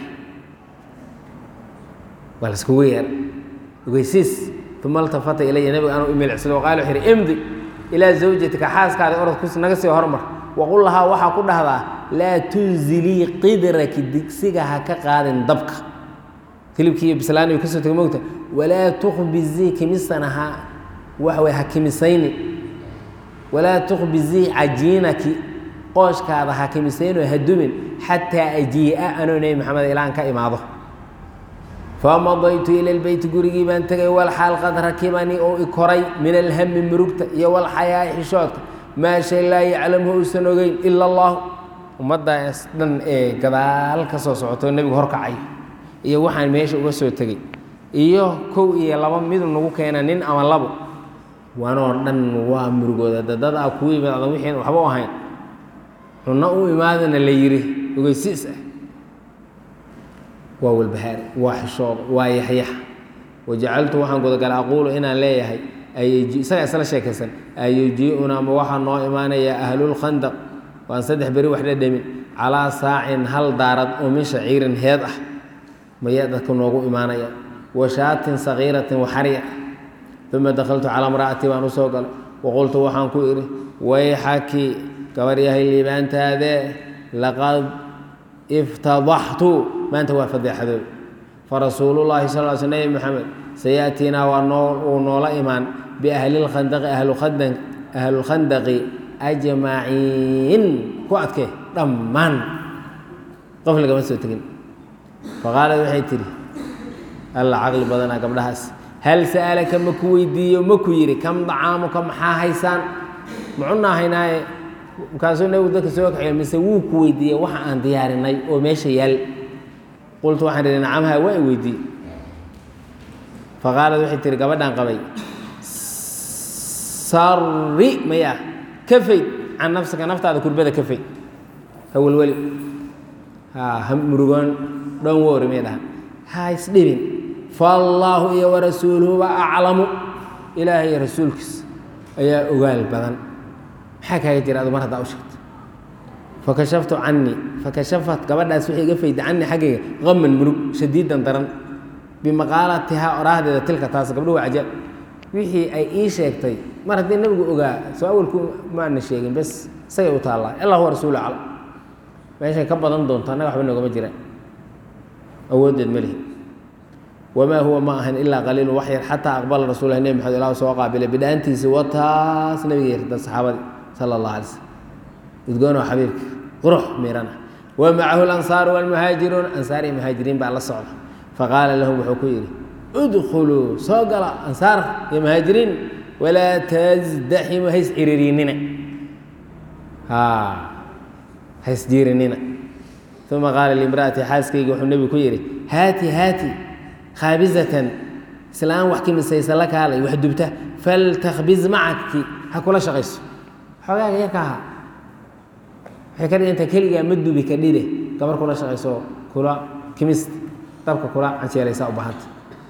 Speaker 1: waa la iskugu yeera ogeysiis uma altafata ilaya nabiga anuu imiilcsado qaala wuxuu yidhi imdi ilaa zawjatika xaaskaada orod ku naga sii hormar waqul lahaa waxaa ku dhahdaa laa tunzilii qidraki digsiga ha ka qaadin dabka hilibkii iyo bislaaniyu kasoo tegay mogta walaa tukbizii kimisana ha waxa way ha kimisayni walaa tukbizii cajiinaki qooshkaada ha kimisaynoo ha dumin xataa ajii'a anoo nebi maxamed ilaan ka imaado famadaytu ila lbeyti gurigii baan tegay walxaal qad rakibanii oo i koray min alhami murugta iyo walxayaai xishoodka maa shay laa yaclamhu uusan ogeyn ila allahu ummaddaas dhan ee gadaal ka soo socoto nebigu horkacay iyo waxaan meesha uga soo tegey iyo kow iyo laba midu nagu keena nin ama labo wanoo dhan waa murugooda dadad a kuu yimid adan wixiin waxba u ahayn cunno u imaadana la yidhi ogeysiis ah waa walbahaari waa xishooda waa yaxyax wajacaltu waxaan gudagalay aquulu inaan leeyahay isagaa isla sheekaysan ayujii'una ma waxaa noo imaanaya ahlulkhandaq waan saddex beri wax dhadhamin calaa saacin hal daarad oo min shaciirin heed ah mayaa dadka noogu imaanaya wa shaatin sagiiratin waxariya uma dakaltu calaa imra'atii baan usoo galay waqultu waxaan ku idhi wayxaki gabar yahay liibaantaadee laqad iftadaxtu maanta waa fadeexadoob farasuulullaahi sal l sl nebi moxamed sayaatiinaa waa noo uu noola imaan biahlilkhandaqi ahlulkhandaqi ajmaciin ku adkee dhammaan qof lagama soo tegin faqaalad waxay tidhi alla caqli badanaa gabdhahaas hal sa'alaka ma ku weydiiyo ma ku yidhi kam dacaamuka maxaa haysaan mucunaa haynaaye markaasuu nebigu dadka soo kaxeeyo mise wuu ku weydiiyey waxa aan diyaarinay oo meesha yaal qultu waxaan idhi nacamha waa i weydiiye faqaalad waxay tihi gabadhaan qabay sari maya ka fayd can nafsika naftaada kurbada ka fayd ha welweli ha ha murugoon dhoon wori may dhaha ha isdhibin faallaahu iyo warasuuluhuba aclamu ilaahay iyo rasuulkiis ayaa ogaal badan maxaa kaaga jira adu mar haddaa u sheegto fakashaftu canii fakashafat gabadhaas waxay iga fayda canii xaggayga qaman murug shadiidan daran bimaqaalatihaa oraahdeeda tilka taas gabdho waa cajaab wixii ay ii sheegtay mar haddii nabigu ogaa soo awalku maana sheegin bes isagay u taallaa allah huwa rasuulu aclam meeshay ka badan doonto annaga waxba noogama jiraan awooddeed ma lihi wamaa huwa ma ahan ilaa qaliilu wax yar xataa aqbala rasuulahi nebi maxamed ilah soo qaabilay bidhaantiisi wataas nabiga yarda saxaabadii sala allah alay slm udgoonoo xabiibka qurux miirana wa macahu lansaaru walmuhaajiruun ansaar iyo muhaajiriin baa la socda faqaala lahum wuxuu ku yidhi udkhuluu soo gala ansaar iyo muhaajiriin walaa tasdaximu hays ciriiriinina hays jiirinina uma qaala limraati xaaskayga wuxuu nebigu ku yidhi haati haati khaabizatan islaan wax kimisaysa la kaalay wax dubta faltakbiz macaki ha kula shaqayso xoogaaga yarka ahaa waxay ka dhiganta keligaa ma dubi ka dhide gabar kula shaqayso kula kimist dabka kula canjeelaysaa u bahanta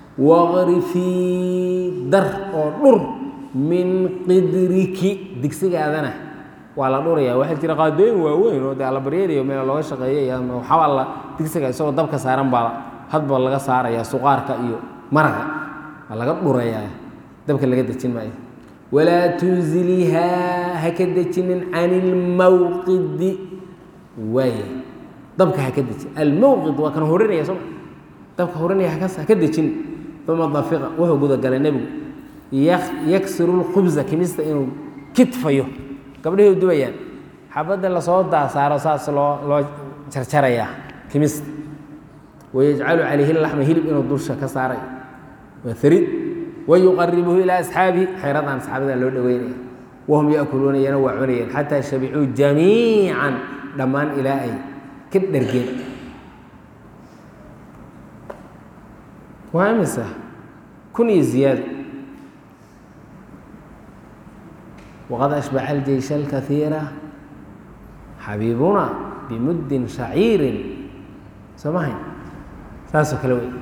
Speaker 1: waqrifii dar oo dhur min qidriki digsigaadana waa la dhuraya waxaa jira qaadooyin waaweyn oo de allabaryariyo meel looga shaqeeya waxaa alla digsiga isagoo dabka saaran baa hadba laga saaraya suqaarka iyo maraqa waa laga dhurayaa dabka laga dejin maayo walaa tunzilihaa ha ka dejinin can ilmawqidi waay dabka ha ka dejin almawqid waa kan horinaya sooma dabka horinaya haka haka dejin uma dafiqa wuxuu gudagalay nebigu yaksiru lkhubza kimista inuu kitfayo gabdhihii dubayaan xabadda lasoo daasaaro saas loo loo jarjarayaa kimista wayajcalu calayhi laxma hilib inuu dusha ka saaray waa harid wayuqaribuhu ilaa asxaabihi xeeradan asxaabada loo dhoweynaya wahum yaakuluuna iyana waa cunayeen xataa shabicuu jamiican dhammaan ilaa ay ka dhergeen waa imisa kun iyo ziyaado waqad ashbaca aljeysha alkaiira xabiibuna bimuddin shaciirin soo mahayn saasoo kale wey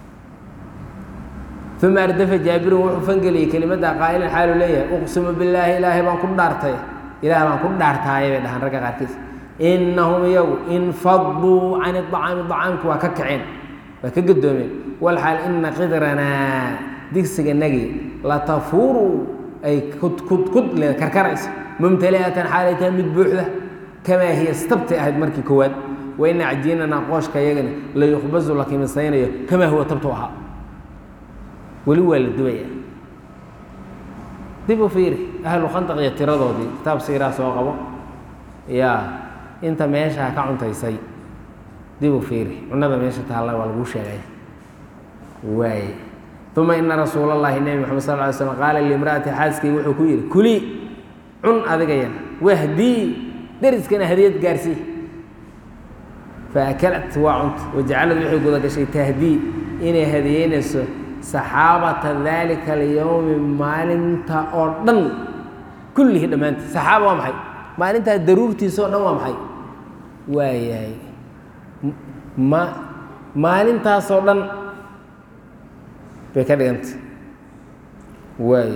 Speaker 1: uma ardafa jaabirun wuxuu fangeliyey kelimadda qaa'ilan xaalu leeyahay uqsimu billaahi ilaahay baan ku dhaartay ilaah baan ku dhaartaaye bay dhahaan ragga qaarkiis innahum iyagu infaduu can iطacaami طacaamki waa ka kaceen waa ka gadoomeen walxaal ina qidranaa digsiganagii latafuuru ay kudkud le karkarayso mumtali'atan xaalay tahay mid buuxda kamaa hiya stabtay ahayd markii koowaad wa ina cajiinanaa qooshka iyagana la yukhbazu la kimisaynayo kamaa huwa tabtu ahaa weli waa la dubaya dib u fiiri ahlu khandaq iyo tiradoodii kitaab siiraa soo qabo yaa inta meeshaa ka cuntaysay dib u fiiri cunada meesha taalla waa laguu sheegay waay uma ina rasuul اllahi nebi mxamed sal ly slm qaala limraati xaaskii wuxuu ku yidhi kulii cun adigayana wahdii deriskana hadiyad gaarsii faakalat waa cunta wajacalad waxay guda gashay tahdii inay hadiyeynayso saxaabata dalika alyowmi maalinta oo dhan kullihi dhammaantii saxaaba waa maxay maalintaa daruurtiisa oo dhan waa maxay waayahay ma maalintaasoo dhan bay ka dhiganta waay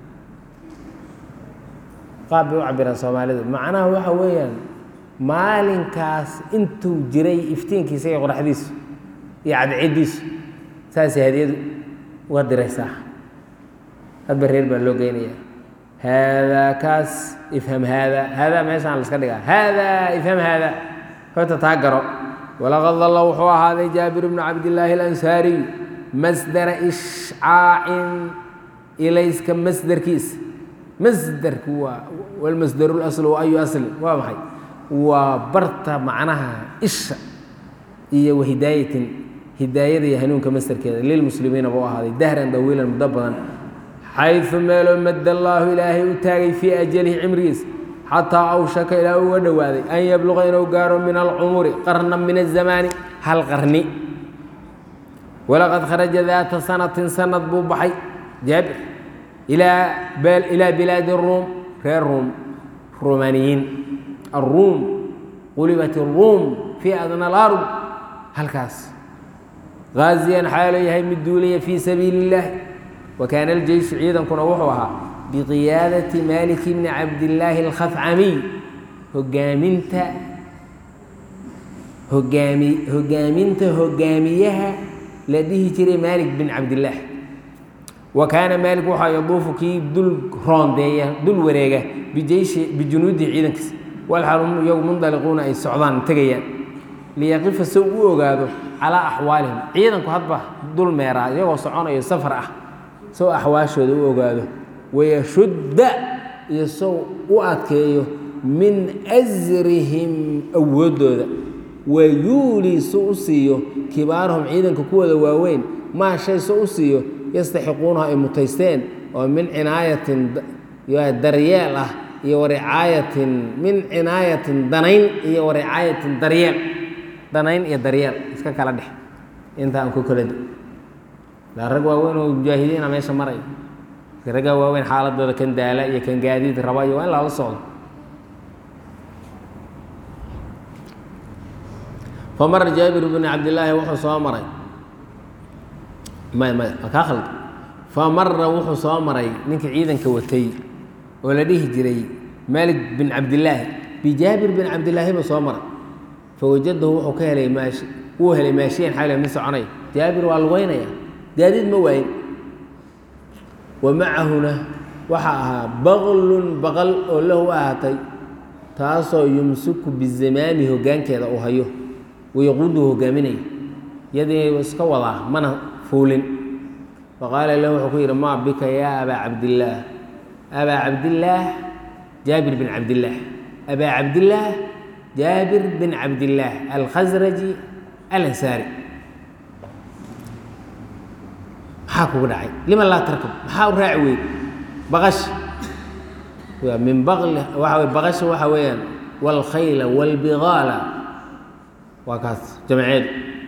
Speaker 1: qaab bay u cabiraan soomaalidu macnaha waxa weeyaan maalinkaas intuu jiray iftiinkiisa iyo qoraxdiisu iyo cadceediisu saasay hadiyadu uga diraysaa hadba reer baa loo geynaya haadaa kaas ifham haada haadaa meeshaan la iska dhigaa haadaa ifham haada horta taa garo walaqad dalla wuxuu ahaaday jaabir bnu cabdillaahi alansaariy masdara ishcaacin ilayska masderkiisa masderku waa walmasdaru laslu ayu asli waa maxay waa barta macnaha isha iyo wahidaayatin hidaayada iyo hanuunka masderkeeda lilmuslimiina buu ahaaday dahran dawiilan muddo badan xayثu meeloo madda allaahu ilaahay u taagay fii ajalihi cimrigiisa xataa awshaka ilaa uga dhowaaday an yabluqa inuu gaaro min alcumuri qarna min الzamaani hal qarni walaqad kharaja daata sanatin sanad buu baxay jaabir ilaa bilaadi ruum reer ruum rumaaniyiin aruum qulibat اruum fii adna اlarض halkaas gaaziyan xaalo yahay mid duulaya fii sabiili اllahi wa kaana aljeyshu ciidankuna wuxuu ahaa biqiyaadati malik bni cabdillaahi alkhafcamiy hogaaminta hogaami hogaaminta hogaamiyaha la dhihi jiray maalik bin cabdillaah wa kaana maalik waxaa yaduufu kii dul roondeeya dul wareega bijeyshi bijunuudi ciidankiisa walxal hum iyagu mundaliquuna ay socdaan tegayaan liyaqifa si u ogaado calaa axwaalihim ciidanku hadba dul meeraa iyagoo soconayo safar ah sow axwaashooda u ogaado wayashudda iyo sow u adkeeyo min asrihim awooddooda wayuulii su u siiyo kibaarahum ciidanka kuwooda waaweyn maa shay su u siiyo yastaxiquunaha ay mutaysteen oo min cinaayatin daryeel ah iyo waricaayatin min cinaayatin danayn iyo waricaayatin daryeel danayn iyo daryeel iska kala dhex inta aan ku kala la rag waaweyn oo mujaahidiina meesha maray raggaa waaweyn xaaladooda kan daala iyo kan gaadiid raba iyo waa in lala socdo famara jaabir bn cabdillaahi wuxuu soo maray may may kaa khalda famara wuxuu soo maray ninkii ciidanka watay oo la dhihi jiray maalik bin cabdillaahi bijaabir bin cabdillaahi buu soo maray fawajadahu wuxuu ka helay maashi wuu helay maashiyan xayle mid soconaya jaabir waa lugeynaya gaadiid ma waayin wa macahuna waxaa ahaa baqlun baqal oo lahu ahaatay taasoo yumsiku bizamaami hoggaankeeda uu hayo wayaquuduhu hogaaminaya yadii iska wadaa mana fuulin faqaala lahu wuxuu ku yidhi maa bika yaa abaa cabdillaah abaa cabdillaah jaabir bin cabdillaah abaa cabdillaah jaabir bin cabdillaah alkhasraji alansaari maxaa kugu dhacay lima laa tarkab maxaa u raaci weyd baqash min baqli waxa wey baqasha waxa weeyaan waalkhayla waalbigaala waa kaas jamceedu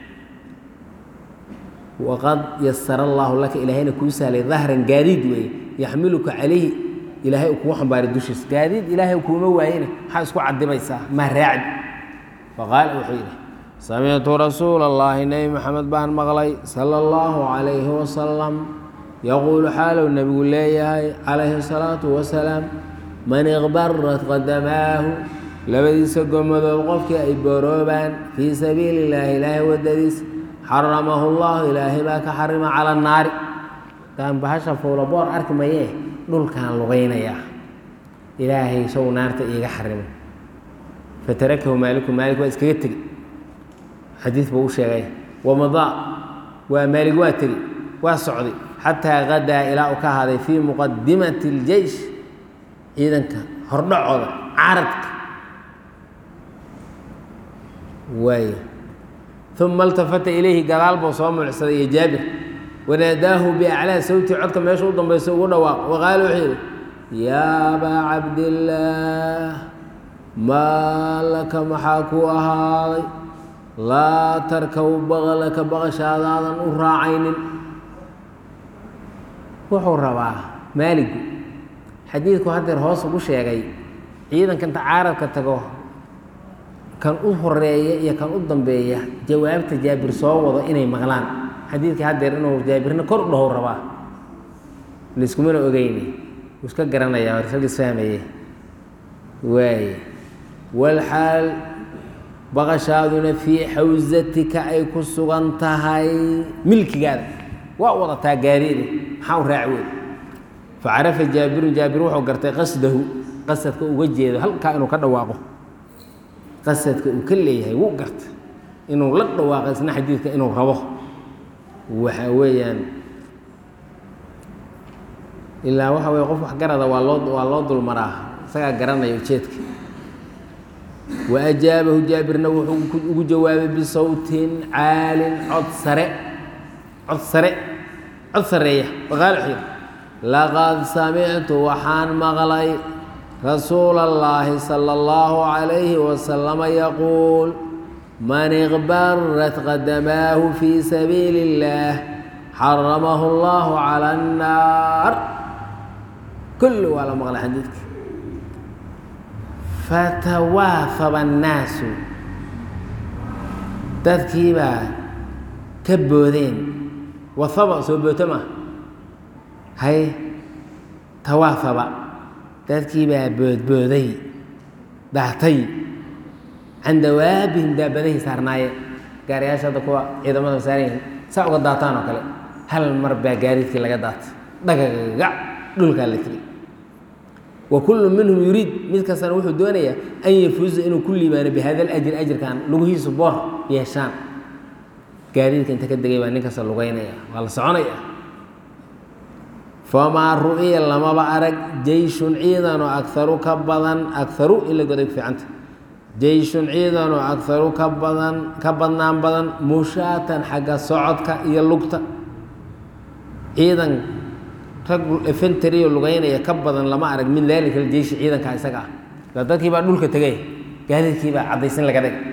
Speaker 1: waqad yasara allaahu laka ilaahayna kuu sahlay dahran gaadiid weeye yaxmiluka calayhi ilaahay uu kugu xambaaray dushiisa gaadiid ilaahay kuuma waayene maxaa isku cadibaysaa ma raacdi faqaala wuxuu yidhi samictu rasuula allaahi nebi maxamed baan maqlay sala allahu calayhi wasalam yaquulu xaalow nebigu leeyahay calayhi asalaatu wasalaam man iqbarat qadamaahu labadiisa gomadood qofkii ay boroobaan fii sabiili illaahi ilaahay waddadiisa xaramahu llahu ilaahay baa ka xarima cala naari taan bahasha fowlaboor arki mayee dhulkaan lugaynayaa ilaahay sow naarta iiga xarimo fatarakahu maaliku maalik waa iskaga tegey xadiid buu u sheegay wamadaa waa maalig waa tegey waa socday xataa qadaa ilaa uu ka ahaaday fii muqadimati اljeysh ciidanka hordhacooda caradka waay uma اltafata ilayhi gadaal buu soo mucsaday iyo jaabir wanaadaahu biaclaa sawti codka meesha u dambaysa ugu dhawaaq waqaala wuxuu yidhi yaa abaa cabdillaah maa laka maxaa kuu ahaaday laa tarkaw baqlaka baqashaadaadan u raacaynin wuxuu rabaa maaligu xadiidku haddeer hoos ugu sheegay ciidanka inta caaradka tago kan u horeeya iyo kan u dambeeya jawaabta jaabir soo wado inay maqlaan xadiidkii haddeer inuu jaabirna kor u dhahow rabaa laiskumana ogeyni wuu iska garanayaa rag isfahmaye waaye walxaal baqashaaduna fii xawsatika ay ku sugan tahay milkigaada waa wadataa gaariide maxaa u raaci wey facarafa jaabirun jaabir wuxuu gartay qasdahu qasadka uga jeedo halkaa inuu ka dhawaaqo qasadka uu ka leeyahay wuu garta inuu la dhawaaqo isna xadiidka inuu rabo waxa weeyaan ilaa waxa weye qof wax garada waa loo waa loo dulmaraa isagaa garanaya ujeedka wa ajaabahu jaabirna wuxuu ugu jawaabay bisawtin caalin cod sare cod sare cod sareeya waqaal wuxuu yidhi laqad samictu waxaan maqlay rasuula اllaahi salى اllahu عalayhi wasalama yaquul man iqbarat qadamaahu fii sabiili اllaah xaramahu اllahu calى الnaar kulli waa la maqlay xadiidka fatawaafaba الnaasu dadkiibaa ka boodeen wahaba soo booto ma hay tawaafaba dadkii baa boodbooday daatay can dawaabihim daabadahay saarnaayeen gaariyaasha hadda kuwa ciidamada saaran saa uga daataan oo kale hal mar baa gaariidkii laga daatay dhagagac dhulkaa la tiri wa kullu minhum yuriid mid kastana wuxuu doonayaa an yafuuza inuu ku liibaano bihada alajri ajirkan lugihiisu boor yeeshaan gaariidka inta ka degay baa nin kasta lugeynaya waa la soconaya famaa ru'iya lamaba arag jeyshun ciidanoo agaru ka badan agaru in la goday ku fiicanta jeyshun ciidanoo agaru ka badan ka badnaan badan mushaatan xagga socodka iyo lugta ciidan rag efentariyo lugeynaya ka badan lama arag min daalika jeyshi ciidanka isaga ah la dadkii baa dhulka tegay gaadiidkii baa caddaysin laga dhigay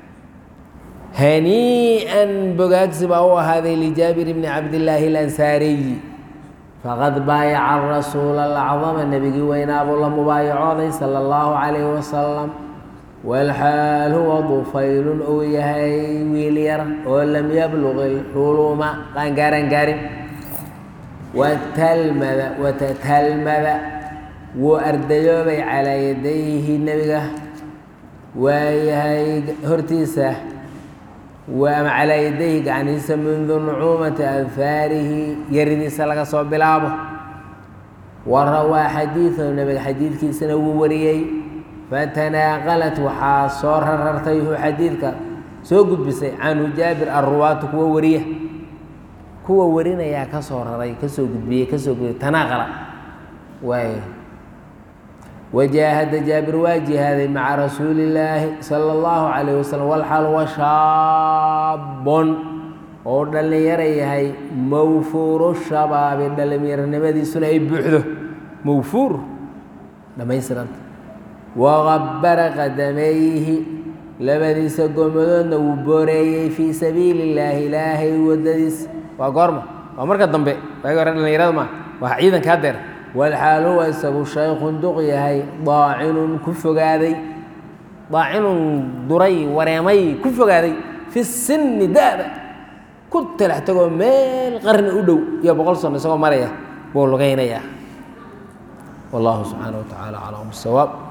Speaker 1: hanii'an bogaagsi baa u ahaaday lijaabir bni cabdillaahi alansaariy faqad baayaca rasuula alacdama nebigii weynaa buu la mubaayacooday sala allahu calayhi wasalam walxaal huwa dufaylun uu yahay wiil yar oo lam yabluq ilxuluuma qaan gaaran gaarin watalmada watatalmada wuu ardayoobay calaa yadayhi nebiga waayahay hortiisa ama calaa yadayhi gacnihiisa mundu nucuumati anfaarihi yaridiisa laga soo bilaabo wa rawaa xadiidahu nebiga xadiidkiisana wuu wariyey fatanaaqalat waxaa soo rarartay hu xadiidka soo gudbisay canhu jaabir arruwaatu kuwa wariya kuwa warinayaa ka soo raray kasoo gudbiyey kasoo gudbiyey tanaaqala waay wajaahada jaabir waa jihaaday maca rasuuli illaahi sala allahu calayh wasalam walxaal wa shaabon oo dhallinyaro yahay mawfuuru shabaabi dhallinyaronimadiisuna ay buuxdo mawfuur dhammaystiranta waqabbara qadamayhi labadiisa gomadoodna wuu booreeyey fii sabiili illaahi ilaahay waddadiisa waa goorma waa marka dambe waagi hore dhallinyarada ma waa ciidanka hadeer walxaal huwa isagu shaykhun duq yahay daacinun ku fogaaday daacinun duray wareemay ku fogaaday fi sinni da-da ku talax tagoo meel qarni u dhow iyo boqol sano isagoo maraya buu lugaynayaa wallahu subxaana wa tacaala aclam bisawaab